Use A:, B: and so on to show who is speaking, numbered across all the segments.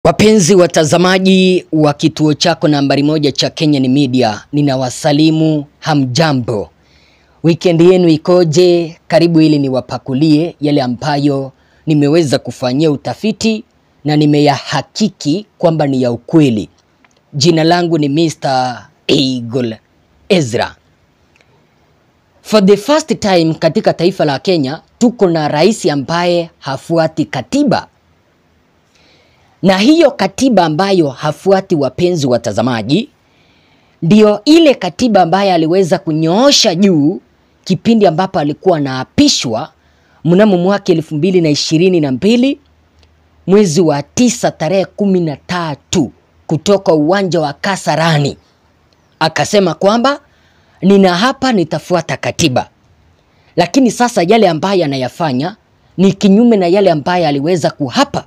A: Wapenzi watazamaji wa kituo chako nambari moja cha Kenyan Media, ninawasalimu hamjambo. Weekend yenu ikoje? Karibu ili niwapakulie yale ambayo nimeweza kufanyia utafiti na nimeyahakiki kwamba ni ya ukweli. Jina langu ni Mr. Eagle Ezra. For the first time katika taifa la Kenya tuko na rais ambaye hafuati katiba na hiyo katiba ambayo hafuati, wapenzi watazamaji, ndio ile katiba ambayo aliweza kunyoosha juu kipindi ambapo alikuwa anaapishwa mnamo mwaka elfu mbili na ishirini na mbili mwezi wa tisa tarehe kumi na tatu kutoka uwanja wa Kasarani, akasema kwamba nina hapa nitafuata katiba, lakini sasa yale ambayo anayafanya ni kinyume na yale ambayo aliweza kuhapa.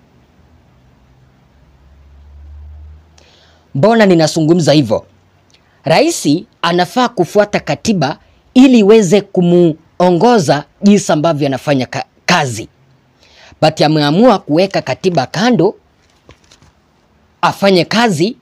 A: Mbona ninazungumza hivyo? Rais anafaa kufuata katiba ili iweze kumuongoza jinsi ambavyo anafanya ka kazi, but ameamua kuweka katiba kando afanye kazi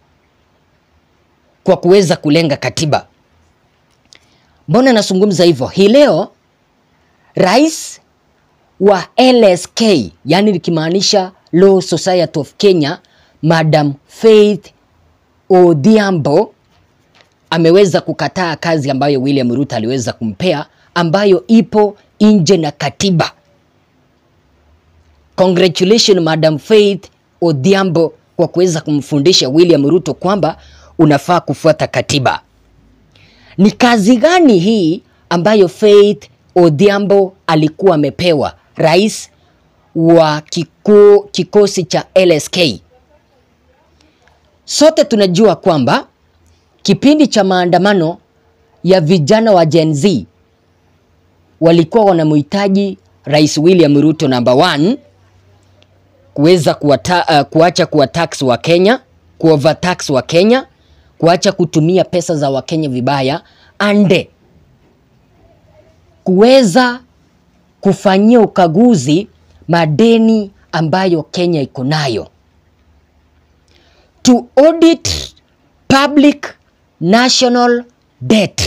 A: kwa kuweza kulenga katiba. Mbona nazungumza hivyo? Hii leo rais wa LSK, yani likimaanisha Law Society of Kenya, Madam Faith Odhiambo ameweza kukataa kazi ambayo William Ruto aliweza kumpea ambayo ipo nje na katiba. Congratulations Madam Faith Odhiambo kwa kuweza kumfundisha William Ruto kwamba unafaa kufuata katiba. Ni kazi gani hii ambayo Faith Odhiambo alikuwa amepewa rais wa kiko, kikosi cha LSK? Sote tunajua kwamba kipindi cha maandamano ya vijana wa Gen Z walikuwa wanamhitaji Rais William Ruto number one kuweza kuwata, uh, kuacha kuwatax wa Kenya, kuovertax wa Kenya, kuacha kutumia pesa za Wakenya vibaya ande kuweza kufanyia ukaguzi madeni ambayo Kenya iko nayo to audit public national debt.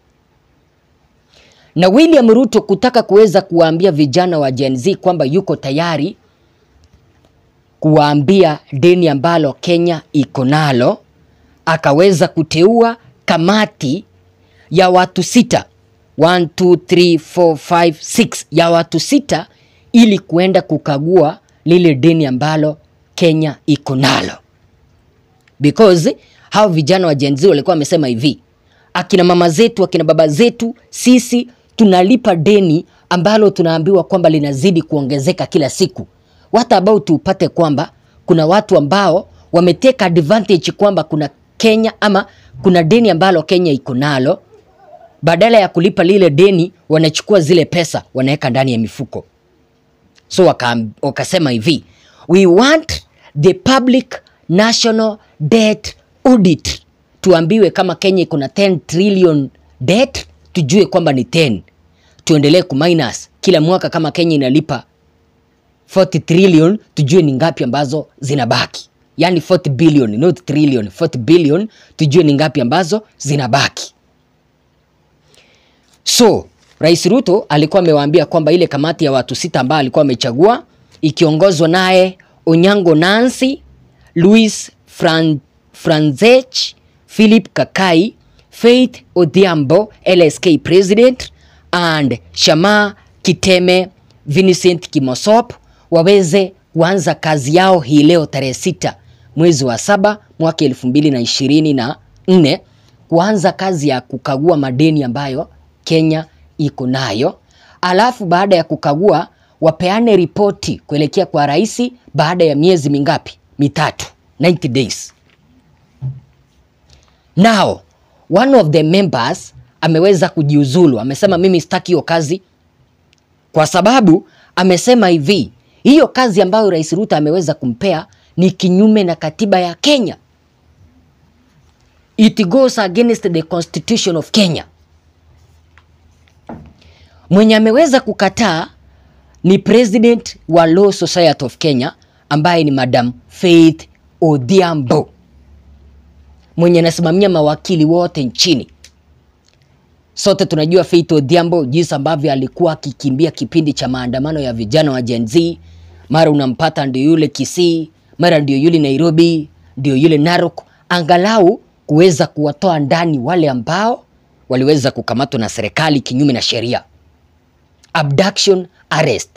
A: Na William Ruto kutaka kuweza kuwaambia vijana wa Gen Z kwamba yuko tayari kuwaambia deni ambalo Kenya iko nalo, akaweza kuteua kamati ya watu sita 1 2 3 4 5 6 ya watu sita ili kuenda kukagua lile deni ambalo Kenya iko nalo because hao vijana wa Gen Z walikuwa wamesema hivi, akina mama zetu, akina baba zetu, sisi tunalipa deni ambalo tunaambiwa kwamba linazidi kuongezeka kila siku. What about upate kwamba kuna watu ambao wameteka advantage kwamba kuna Kenya ama kuna deni ambalo Kenya iko nalo, badala ya kulipa lile deni wanachukua zile pesa wanaweka ndani ya mifuko. So waka, wakasema hivi, we want the public national debt audit, tuambiwe kama Kenya iko na 10 trillion debt, tujue kwamba ni 10, tuendelee kuminus kila mwaka. Kama Kenya inalipa 40 trillion, tujue ni ngapi ambazo zinabaki, yani 40 billion, not trillion, 40 billion, tujue ni ngapi ambazo zinabaki. So Rais Ruto alikuwa amewaambia kwamba ile kamati ya watu sita ambao alikuwa amechagua ikiongozwa naye Onyango Nancy Louis Fran Franzech, Philip Kakai, Faith Odhiambo, LSK President, and Shama Kiteme, Vincent Kimosop waweze kuanza kazi yao hii leo tarehe sita mwezi wa saba mwaka elfu mbili na ishirini na nne kuanza kazi ya kukagua madeni ambayo Kenya iko nayo, alafu baada ya kukagua wapeane ripoti kuelekea kwa rais baada ya miezi mingapi? Mitatu, 90 days. Now, one of the members ameweza kujiuzulu, amesema mimi sitaki hiyo kazi, kwa sababu amesema hivi, hiyo kazi ambayo Rais Ruto ameweza kumpea ni kinyume na katiba ya Kenya. It goes against the constitution of Kenya. Mwenye ameweza kukataa ni president wa Law Society of Kenya ambaye ni Madam Faith Odhiambo mwenye anasimamia mawakili wote nchini. Sote tunajua Faith Odhiambo jinsi ambavyo alikuwa akikimbia kipindi cha maandamano ya vijana wa Gen Z. Mara unampata ndio yule Kisii, mara ndio yule Nairobi, ndio yule Narok, angalau kuweza kuwatoa ndani wale ambao waliweza kukamatwa na serikali kinyume na sheria. Abduction, arrest.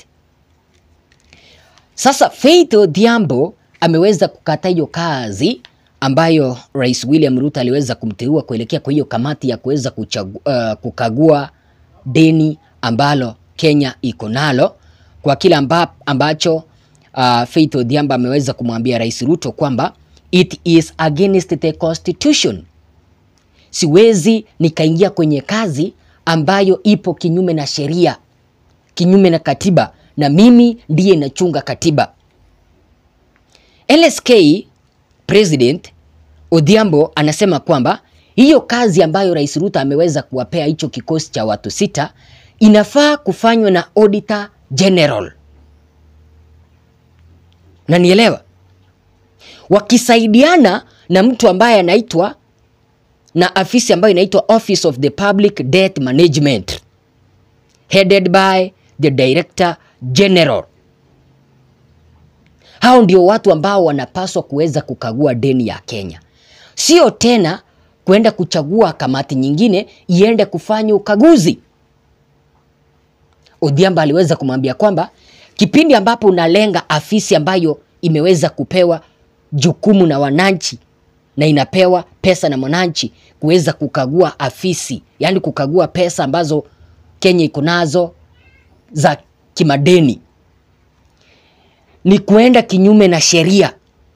A: Sasa Faith Odhiambo ameweza kukata hiyo kazi ambayo Rais William Ruto aliweza kumteua kuelekea kwa hiyo kamati ya kuweza uh, kukagua deni ambalo Kenya iko nalo kwa kile amba, ambacho uh, Faith Odhiambo ameweza kumwambia Rais Ruto kwamba it is against the constitution. Siwezi nikaingia kwenye kazi ambayo ipo kinyume na sheria, kinyume na katiba, na mimi ndiye nachunga katiba. LSK President Odhiambo anasema kwamba hiyo kazi ambayo Rais Ruto ameweza kuwapea hicho kikosi cha watu sita inafaa kufanywa na Auditor General. Na nielewa wakisaidiana na mtu ambaye anaitwa na afisi ambayo inaitwa Office of the Public Debt Management headed by the Director General. Hao ndio watu ambao wanapaswa kuweza kukagua deni ya Kenya, sio tena kwenda kuchagua kamati nyingine iende kufanya ukaguzi. Odhiambo aliweza kumwambia kwamba kipindi ambapo unalenga afisi ambayo imeweza kupewa jukumu na wananchi na inapewa pesa na mwananchi kuweza kukagua afisi, yaani kukagua pesa ambazo Kenya iko nazo za kimadeni, ni kuenda kinyume na sheria,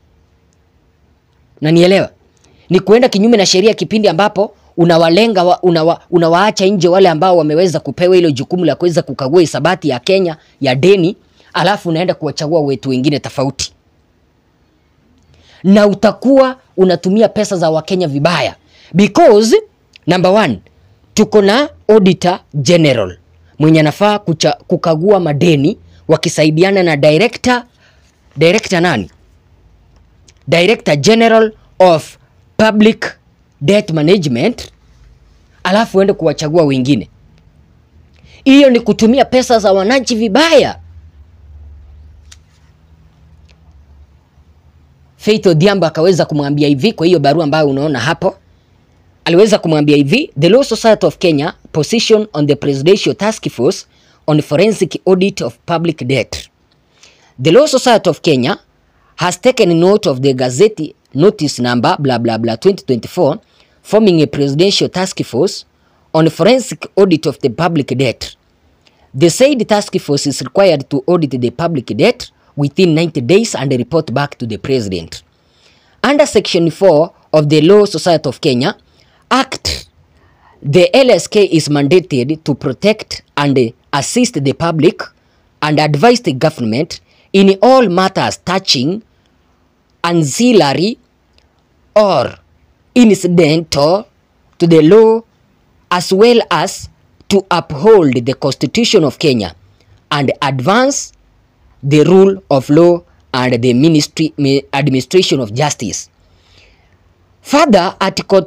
A: na nielewa, ni kuenda kinyume na sheria kipindi ambapo unawalenga wa, unawa, unawaacha nje wale ambao wameweza kupewa hilo jukumu la kuweza kukagua hisabati ya Kenya ya deni, alafu unaenda kuwachagua wetu wengine tofauti na utakuwa unatumia pesa za Wakenya vibaya because number one, tuko na Auditor General mwenye anafaa kukagua madeni wakisaidiana na director, director nani? Director General of Public Debt Management, alafu uende kuwachagua wengine. Hiyo ni kutumia pesa za wananchi vibaya. Faith Odhiambo akaweza kumwambia hivi kwa hiyo barua ambayo unaona hapo, aliweza kumwambia hivi, the Law Society of Kenya position on the Presidential Task Force on Forensic Audit of Public Debt. The Law Society of Kenya has taken note of the Gazette notice number blah blah blah 2024 forming a Presidential Task Force on Forensic Audit of the Public Debt. The said task force is required to audit the public debt within 90 days and report back to the president. Under section 4 of the Law Society of Kenya Act, the LSK is mandated to protect and assist the public and advise the government in all matters touching ancillary or incidental to the law as well as to uphold the Constitution of Kenya and advance the rule of law and the ministry administration of justice. Further, Article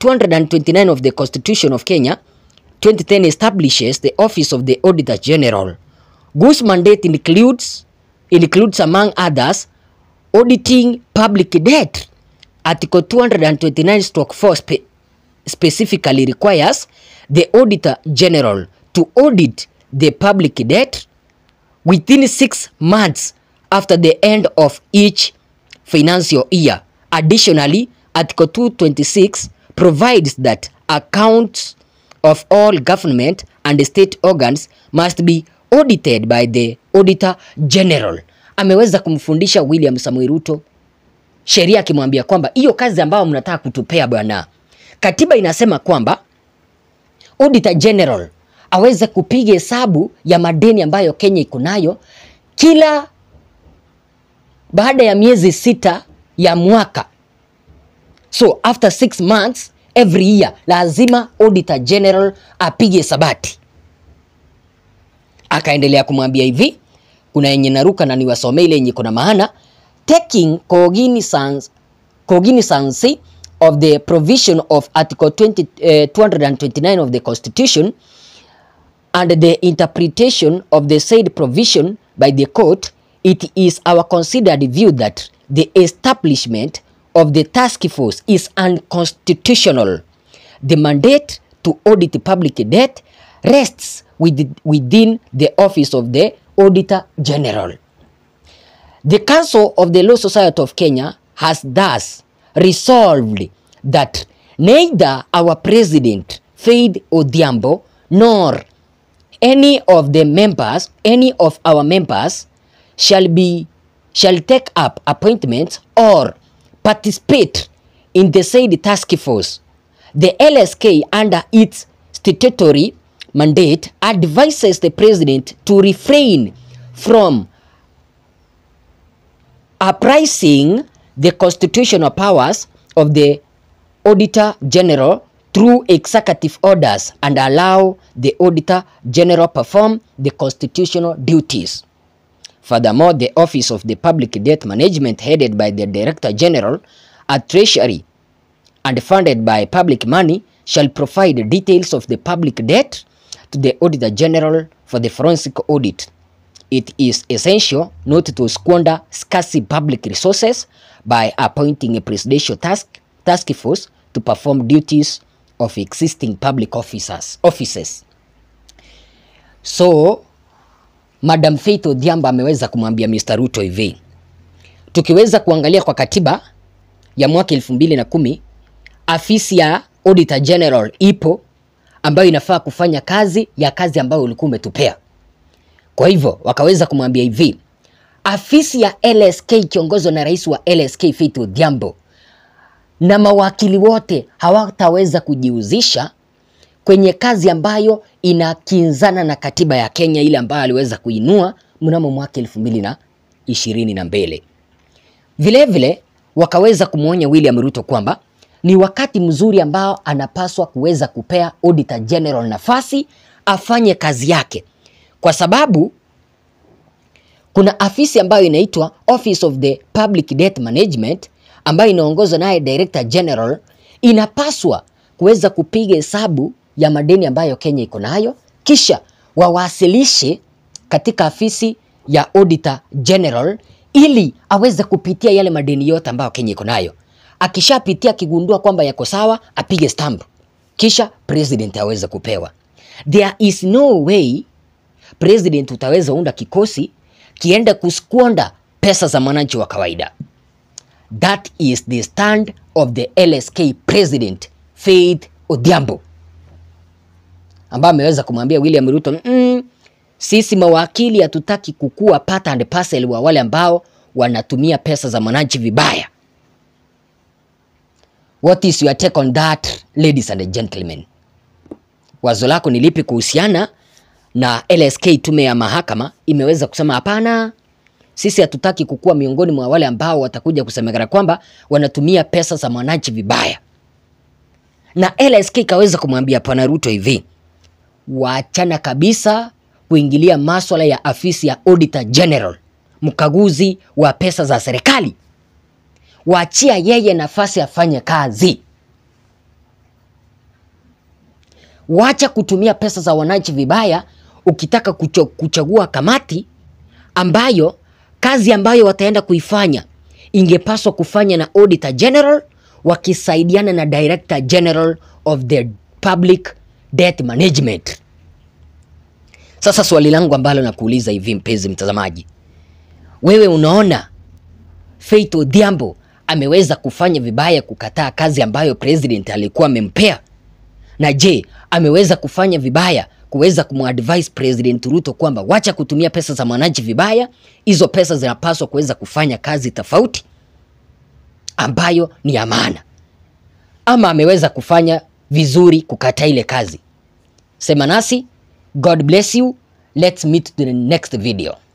A: 229 of the Constitution of Kenya 2010 establishes the office of the Auditor General, whose mandate includes includes among others auditing public debt. Article 229 stroke 4 spe specifically requires the Auditor General to audit the public debt within six months after the end of each financial year. Additionally, Article 226 provides that accounts of all government and state organs must be audited by the Auditor General. Ameweza kumfundisha William Samoei Ruto sheria akimwambia kwamba hiyo kazi ambayo mnataka kutupea bwana, katiba inasema kwamba Auditor General aweze kupiga hesabu ya madeni ambayo Kenya iko nayo kila baada ya miezi sita ya mwaka. So after six months every year lazima Auditor General apige sabati. Akaendelea kumwambia hivi, kuna yenye naruka na niwasomee ile yenye kuna maana. taking cognizance, cognizance of the provision of Article 20, uh, 229 of the Constitution and the interpretation of the said provision by the court, it is our considered view that the establishment of the task force is unconstitutional. The mandate to audit public debt rests with, within the office of the Auditor General. The Council of the Law Society of Kenya has thus resolved that neither our president, Faith Odhiambo, nor any of the members, any of our members shall be shall take up appointments or participate in the said task force. The LSK under its statutory mandate advises the president to refrain from apprising the constitutional powers of the Auditor General through executive orders and allow the Auditor General perform the constitutional duties. Furthermore, the Office of the Public Debt Management headed by the Director General at Treasury and funded by public money shall provide details of the public debt to the Auditor General for the forensic audit. It is essential not to squander scarce public resources by appointing a presidential task, task force to perform duties of existing public officers, offices. So, Madam Faith Odhiambo ameweza kumwambia Mr. Ruto hivi, tukiweza kuangalia kwa katiba ya mwaka elfu mbili na kumi afisi ya Auditor General ipo ambayo inafaa kufanya kazi ya kazi ambayo ulikuwa umetupea. Kwa hivyo wakaweza kumwambia hivi, afisi ya LSK ikiongozwa na rais wa LSK Faith Odhiambo na mawakili wote hawataweza kujihusisha kwenye kazi ambayo inakinzana na katiba ya Kenya ile ambayo aliweza kuinua mnamo mwaka elfu mbili na ishirini na mbili. Vilevile wakaweza kumwonya William Ruto kwamba ni wakati mzuri ambao anapaswa kuweza kupea Auditor General nafasi afanye kazi yake, kwa sababu kuna afisi ambayo inaitwa Office of the Public Debt Management ambayo inaongozwa naye Director General, inapaswa kuweza kupiga hesabu ya madeni ambayo Kenya iko nayo, kisha wawasilishe katika afisi ya Auditor General ili aweze kupitia yale madeni yote ambayo Kenya iko nayo. Akishapitia akigundua kwamba yako sawa, apige stamp, kisha president aweze kupewa. There is no way president utaweza unda kikosi kiende kuskwonda pesa za mwananchi wa kawaida. That is the stand of the LSK president Faith Odhiambo ambaye ameweza kumwambia William Ruto mm, sisi mawakili hatutaki kukua part and parcel wa wale ambao wanatumia pesa za mwananchi vibaya. What is your take on that, ladies and gentlemen? Wazo lako ni lipi kuhusiana na LSK, tume ya mahakama imeweza kusema hapana, sisi hatutaki kukua miongoni mwa wale ambao watakuja kusemekana kwamba wanatumia pesa za mwananchi vibaya. Na LSK ikaweza kumwambia Bwana Ruto hivi, waachana kabisa kuingilia maswala ya afisi ya Auditor General, mkaguzi wa pesa za serikali. Waachia yeye nafasi afanye kazi. Wacha kutumia pesa za wananchi vibaya ukitaka kucho, kuchagua kamati ambayo kazi ambayo wataenda kuifanya ingepaswa kufanya na Auditor General wakisaidiana na Director General of the Public Debt Management. Sasa swali langu ambalo nakuuliza hivi, mpenzi mtazamaji, wewe unaona Faith Odhiambo ameweza kufanya vibaya kukataa kazi ambayo president alikuwa amempea? Na je, ameweza kufanya vibaya kuweza kumadvise President Ruto kwamba wacha kutumia pesa za mwananchi vibaya, hizo pesa zinapaswa kuweza kufanya kazi tofauti ambayo ni ya maana, ama ameweza kufanya vizuri kukataa ile kazi? Sema nasi. God bless you. Let's meet to the next video.